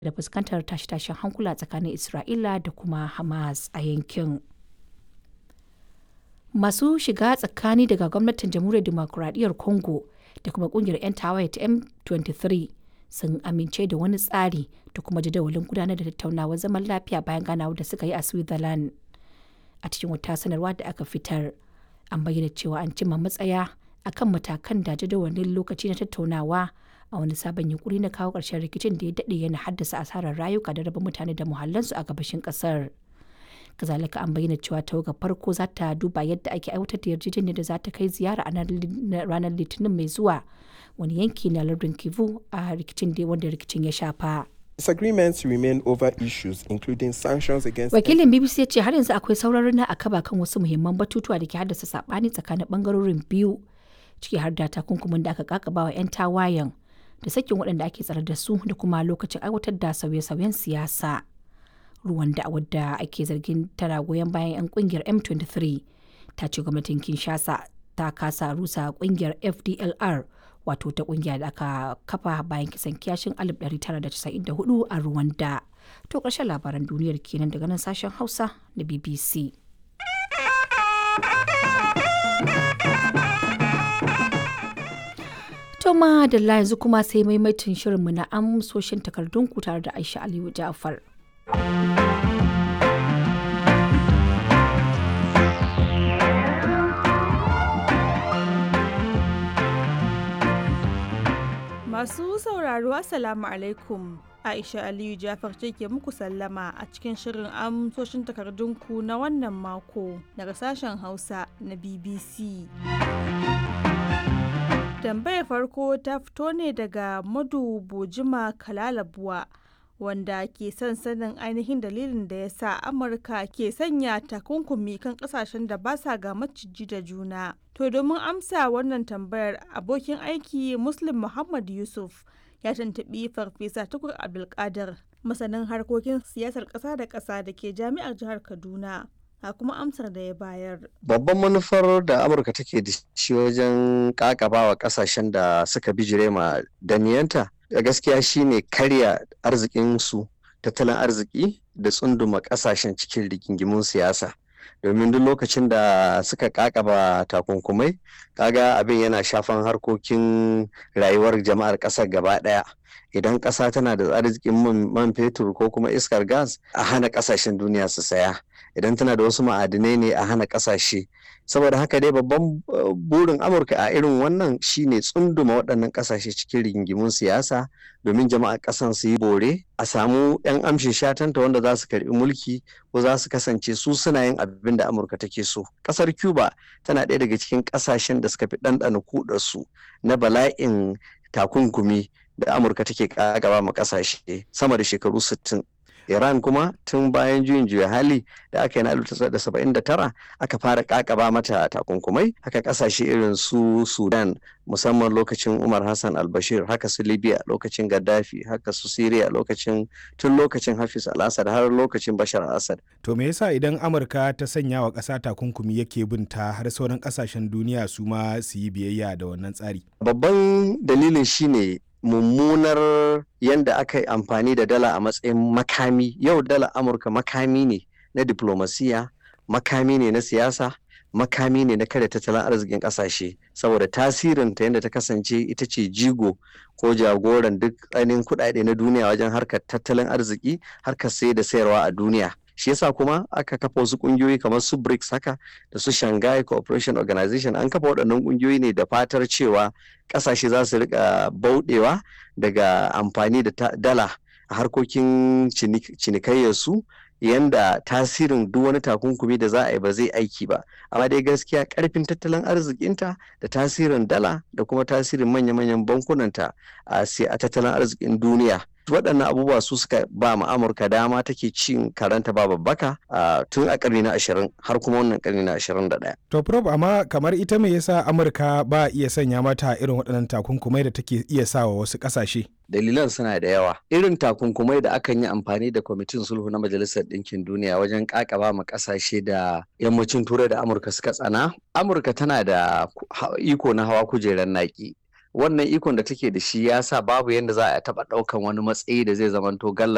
da fuskantar tashe-tashen hankula tsakanin Isra'ila da kuma Hamas a yankin. Masu shiga tsakani daga gwamnatin Jamhuriyar Dimokuraɗiyyar Congo da kuma ƙungiyar 'yan tawaye ta M23 sun amince da wani tsari da kuma jadawalin gudanar da tattaunawar zaman lafiya bayan ganawar da suka yi a Switzerland. A cikin wata sanarwa da aka fitar, an bayyana cewa an cimma matsaya akan matakan da jadawalin lokaci na tattaunawa a wani sabon yunkuri na kawo ƙarshen rikicin da ya daɗe yana haddasa asarar rayuka da raba mutane da muhallansu a gabashin ƙasar. kazalika an bayyana cewa tawagar farko za ta duba yadda ake aiwatar da yarjejeniyar da za ta kai ziyara a ranar litinin mai zuwa wani yanki na lardin kivu a rikicin da wanda rikicin ya shafa Disagreements remain over issues including sanctions against wakilin bbc ya ce har yanzu akwai sauraron na akaba kan wasu muhimman batutuwa da ke haddasa sabani tsakanin bangarorin biyu ciki har da takunkumin da aka kakaba wa 'yan tawayen da sakin waɗanda ake tsare da su da kuma lokacin aiwatar da sauye-sauyen siyasa Rwanda wadda ake zargin tana goyon bayan 'yan kungiyar M23 ta ce gwamnatin Kinshasa ta kasa rusa kungiyar FDLR wato ta kungiya da aka kafa bayan kisan kiyashin 1994 a Rwanda. To ƙarshen labaran duniyar kenan daga nan sashen Hausa na BBC. To ma da yanzu kuma sai maimaitin shirinmu na amsoshin takardunku tare da Aisha Aliyu Ja'far. Masu sauraro Assalamu alaikum. Aisha Aliyu Jafar ce ke muku sallama a cikin shirin amsoshin takardunku na wannan mako daga sashen Hausa na BBC. Tambayar farko ta fito ne daga Madu Bojima Kalalabuwa. wanda ke son sanin ainihin dalilin da ya sa amurka ke sanya takunkumi kan kasashen da ba sa ga maciji da juna to domin amsa wannan tambayar abokin aiki muslim muhammad yusuf ya tuntubi farfesa tukur abdulkadir masanin harkokin siyasar ƙasa da ƙasa da ke jami'ar jihar kaduna a kuma amsar da ya bayar. Babban manufar da Amurka take da shi wajen kakabawa kasashen da suka bijire ma daniyanta gaskiya shine karya arzikinsu tattalin arziki da tsunduma kasashen cikin rigingimun siyasa. domin duk lokacin da suka kakaba takunkumai kaga abin yana shafan harkokin rayuwar jama'ar ƙasar gaba ɗaya idan ƙasa tana da arzikin man fetur ko kuma iskar gas a hana ƙasashen duniya su saya idan tana da wasu ma'adinai ne a hana ƙasashe saboda haka dai babban burin amurka a irin wannan shine tsunduma waɗannan ƙasashe cikin rigingimun siyasa domin jama'a ƙasan su yi bore a samu 'yan amshin shatanta wanda za su karɓi mulki ko za su kasance su suna yin abin da amurka take so ƙasar cuba tana ɗaya daga cikin ƙasashen da suka fi ɗanɗana kudarsu na bala'in takunkumi da amurka take ƙagaba ma ƙasashe sama da shekaru 60 Iran kuma tun bayan juyin juya hali da aka yi na 1979 aka fara kakaba mata takunkumai haka kasashe irin su Sudan musamman lokacin Umar Hassan al-Bashir haka su Libya lokacin Gaddafi haka su Syria lokacin tun lokacin Hafiz al-Assad har lokacin Bashar al-Assad. To me yasa idan Amurka ta sanya wa ƙasa takunkumi yake binta har sauran ƙasashen duniya su ma su yi biyayya da wannan tsari? Babban dalilin shine mummunar yadda aka yi amfani da dala a matsayin makami yau dala amurka makami ne na diplomasiya makami ne na siyasa makami ne na kada tattalin arzikin kasashe saboda tasirin ta yadda ta kasance ita ce jigo ko jagoran duk tsanin kudade na duniya wajen harkar tattalin arziki harkar sai da sayarwa a duniya shi yasa kuma aka kafa wasu kungiyoyi kamar su BRICS haka da su Shanghai Cooperation Organization an kafa waɗannan kungiyoyi ne da fatar cewa ƙasashe za su rika bauɗewa daga amfani da dala a harkokin cinikayyarsu yanda tasirin duk wani takunkumi da za a yi ba zai aiki ba amma dai gaskiya karfin tattalin arzikinta da tasirin dala da kuma tasirin manya-manyan bankunanta a tattalin arzikin duniya waɗannan abubuwa su suka ba mu amurka dama take cin karanta ba babbaka tun a ƙarni na ashirin har kuma wannan ƙarni na ashirin da ɗaya. to prof amma kamar ita me yasa amurka ba iya sanya mata irin waɗannan takunkumai da take iya sawa wasu ƙasashe. dalilan suna da yawa irin takunkumai da akan yi amfani da kwamitin sulhu na majalisar ɗinkin duniya wajen ƙaƙaba ma ƙasashe da yammacin turai da amurka suka tsana amurka tana da iko na hawa kujerar naƙi wannan ikon da take da shi ya sa babu yadda za a taɓa ɗaukan wani matsayi da zai zamanto galla